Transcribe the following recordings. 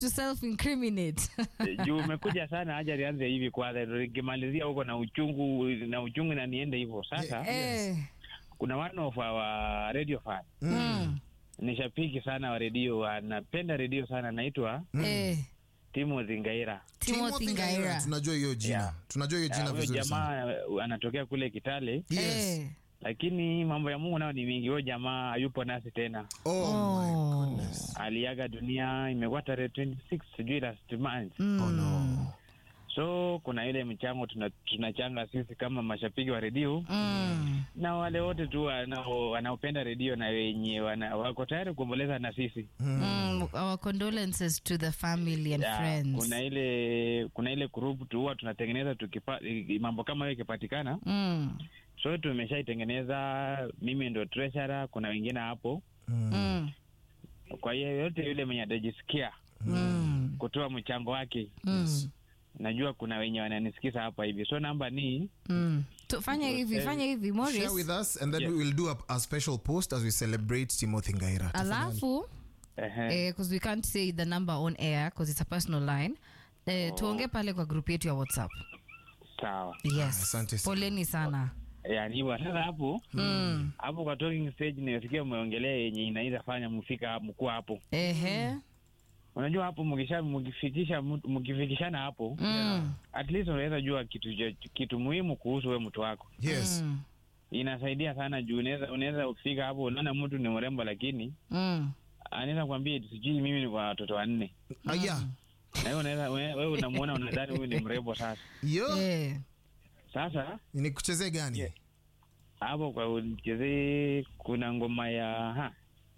to self incriminate juu umekuja sana haja lianze hivi kwanza nikimalizia huko na uchungu na uchungu na niende hivyo sasa eh kuna one of our radio fan mm. ni shabiki sana wa redio anapenda redio sana anaitwa eh Timothy Ngaira Timothy Ngaira tunajua hiyo jina Yeah. tunajua hiyo Ah, jina huyo vizuri sana jamaa uh, anatokea kule Kitale yes. eh lakini mambo ya Mungu nao ni mingi. Huyo jamaa hayupo nasi tena, oh, my Oh. goodness. aliaga dunia, imekuwa tarehe 26 sijui last month. Mm. Oh, no. So kuna ile mchango tuna- tunachanga sisi kama mashabiki wa redio Mm. na wale wote tu wanao- wanaopenda redio na wenye wana, wako tayari kuomboleza na sisi. Mm. Our condolences to the family and Ya, friends. kuna ile kuna ile group tu huwa tunatengeneza tukipa, mambo kama hiyo ikipatikana, Mm. so tumeshaitengeneza. Mimi ndo treasurer, kuna wengine hapo. Mm. Kwa hiyo yote yule mwenye atajisikia Mm. kutoa mchango wake, Mm. najua kuna wenye wananisikiza hapa hivi, so namba ni Mm. Tu- fanya hivi fanya hivi share Morris with us and then Yeah. we will do a, a special post as we celebrate Timothy Ngaira alafu ehe, because we can't say the number on air because it's a personal line eh, tuongee pale kwa group yetu ya whatsapp sawa. yes Asante sana. poleni sana Yani hivyo sasa, hapo mm. hapo kwa talking stage nimesikia umeongelea yenye inaweza fanya mfika mkuwa hapo. ehe Unajua hapo mkisha mkifikisha mtu- mkifikishana hapo mm. at least unaweza jua kitu cha- kitu muhimu kuhusu we mtu wako. yes Mm. Inasaidia sana juu unaweza unaweza kufika hapo unaona mtu ni mrembo, lakini Mm. anaweza kuambia eti sijui mimi ni kwa watoto wanne, Ah, yeah. na wewe unaweza wewe wewe unamuona unadhani huyu ni mrembo. Sasa yo Eh. sasa ni kuchezee gani Yeah. hapo kwa uchezee kuna ngoma ya ha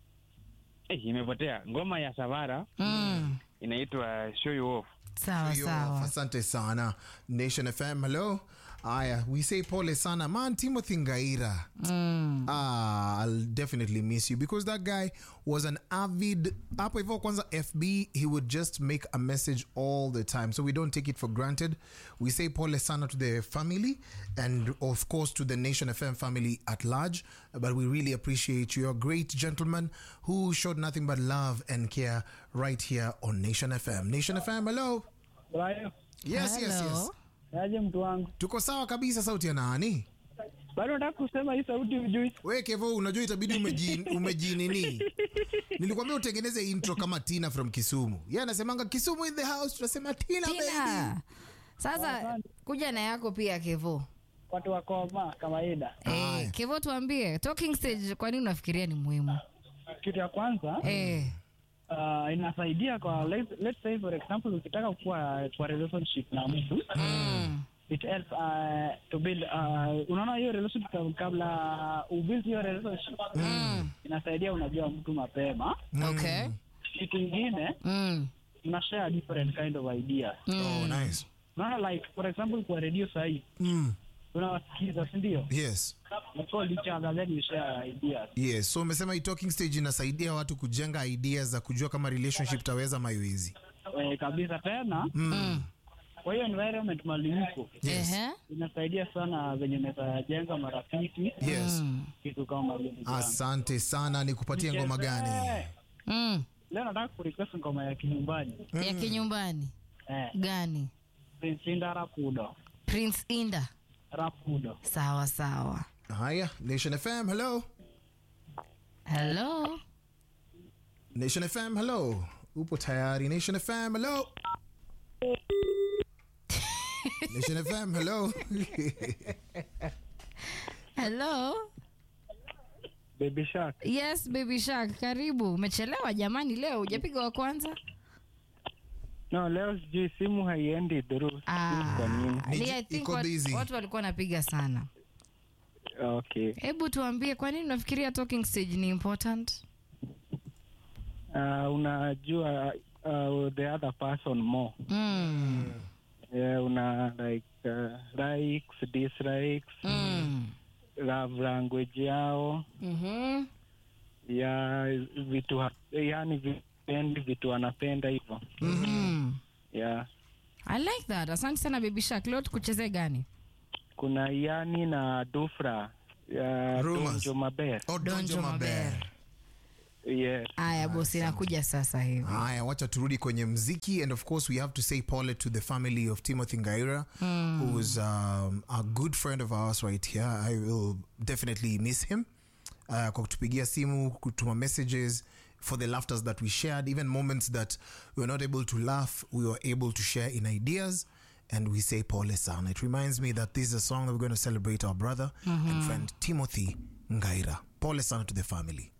eh, imepotea ngoma ya Savara Mm. inaitwa show you off. sawa Yo, sawa asante sana nation fm hello aya we say pole sana man timothy ngaira mm. Ah, I'll definitely miss you because that guy was an avid hapo hivyo kwanza FB he would just make a message all the time so we don't take it for granted we say pole sana to the family and of course to the Nation FM family at large but we really appreciate you you're a great gentleman who showed nothing but love and care right here on Nation FM Nation FM hello yes yes yes Hello. aje mtu wangu tuko sawa kabisa sauti ya nani bado nataka kusema hii sauti ujui we kevo unajua itabidi umeji, umejinini nilikwambia utengeneze intro kama tina from kisumu ye anasemanga kisumu in the house tunasema tina, baby tina sasa kuja na yako pia kevo watu wakoma kawaida eh, kevo tuambie talking stage kwa nini unafikiria ni muhimu kitu ya kwanza eh. uh, inasaidia kwa let's, let's say for example ukitaka kuwa kwa relationship na mtu mm. it helps uh, to build uh, unaona hiyo relationship kab- kabla ubuild hiyo relationship Mm. inasaidia unajua mtu mapema okay kitu ingine mm. una share different kind of ideas oh, nice unaona like for example kwa radio sahii mm. unawasikiza sindio yes you call each other then you share ideas yes so umesema hii talking stage inasaidia watu kujenga ideas za kujua kama relationship taweza maiwezi eh, kabisa tena mm. kwa hiyo environment malimiko yes. Ehe. inasaidia sana venye unaweza jenga marafiki yes Mm. kitu kama vile asante sana nikupatie ngoma gani Eh, Mm. leo nataka kurequest ngoma ya kinyumbani ya kinyumbani eh, gani Prince Inda Rapudo prince inda Rapudo sawa sawa haya nation fm hello hello nation fm hello upo tayari nation fm hello nation fm hello hello Baby Shark yes baby shark karibu umechelewa jamani leo hujapiga wa kwanza no leo sijui simu haiendi through Ah, kwa nini ni- Ni- I think iko wat- busy. watu walikuwa wanapiga sana okay hebu tuambie kwa nini unafikiria talking stage ni important uh, unajua uh, the other person more mm. yeah, una like uh, likes dislikes Mm. love language yao Mhm. ya vitu ha- yani vipendi vitu wanapenda hivyo Mm. yeah. i like that asante sana baby shark leo tukuchezee gani kuna yani na dufra ya Rumors. donjo maber Oh, Donjo Donjo Maber. Maber. Yes. aya bosi nakuja sasa hivi haya wacha turudi kwenye mziki and of course we have to say pole to the family of timothy ngaira who's um, a good friend of ours right here i will definitely miss him uh, kwa kutupigia simu kutuma messages for the laughters that we shared even moments that we were not able to laugh we were able to share in ideas and we say pole sana it reminds me that this is a song that we're going to celebrate our brother and friend timothy ngaira pole sana to the family